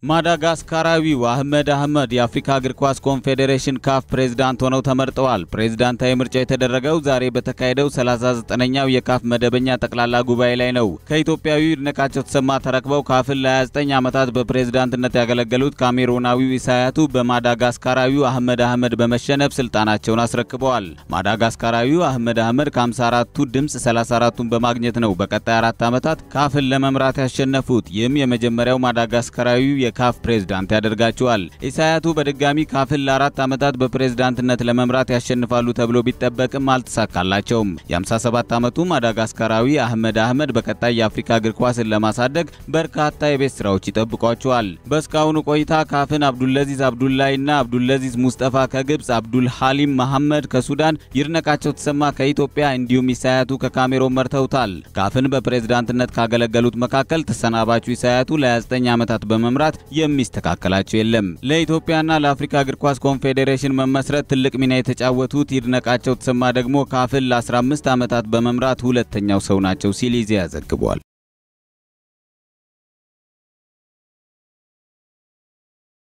ማዳጋስካራዊው አህመድ አህመድ የአፍሪካ እግር ኳስ ኮንፌዴሬሽን ካፍ ፕሬዝዳንት ሆነው ተመርጠዋል። ፕሬዝዳንታዊ ምርጫ የተደረገው ዛሬ በተካሄደው 39ኛው የካፍ መደበኛ ጠቅላላ ጉባኤ ላይ ነው። ከኢትዮጵያዊው ይድነቃቸው ተሰማ ተረክበው ካፍን ለ29 ዓመታት በፕሬዝዳንትነት ያገለገሉት ካሜሩናዊው ኢሳያቱ በማዳጋስካራዊው አህመድ አህመድ በመሸነፍ ስልጣናቸውን አስረክበዋል። ማዳጋስካራዊው አህመድ አህመድ ከ54ቱ ድምፅ 34ቱን በማግኘት ነው በቀጣይ አራት ዓመታት ካፍን ለመምራት ያሸነፉት። ይህም የመጀመሪያው ማዳጋስካራዊው የካፍ ፕሬዝዳንት ያደርጋቸዋል። ኢሳያቱ በድጋሚ ካፍን ለአራት ዓመታት በፕሬዝዳንትነት ለመምራት ያሸንፋሉ ተብሎ ቢጠበቅም አልተሳካላቸውም። የ57 ዓመቱ ማዳጋስካራዊ አህመድ አህመድ በቀጣይ የአፍሪካ እግር ኳስን ለማሳደግ በርካታ የቤት ስራዎች ይጠብቋቸዋል። በእስካሁኑ ቆይታ ካፍን አብዱልለዚዝ አብዱላይና አብዱልለዚዝ ሙስጠፋ ከግብፅ፣ አብዱል ሐሊም መሐመድ ከሱዳን፣ ይድነቃቸው ተሰማ ከኢትዮጵያ እንዲሁም ኢሳያቱ ከካሜሮን መርተውታል። ካፍን በፕሬዝዳንትነት ካገለገሉት መካከል ተሰናባቹ ኢሳያቱ ለ29 ዓመታት በመምራት የሚስተካከላቸው የለም። ለኢትዮጵያና ለአፍሪካ እግር ኳስ ኮንፌዴሬሽን መመስረት ትልቅ ሚና የተጫወቱት ይድነቃቸው ተሰማ ደግሞ ካፍን ለ15 ዓመታት በመምራት ሁለተኛው ሰው ናቸው ሲል ኢዜአ ዘግቧል።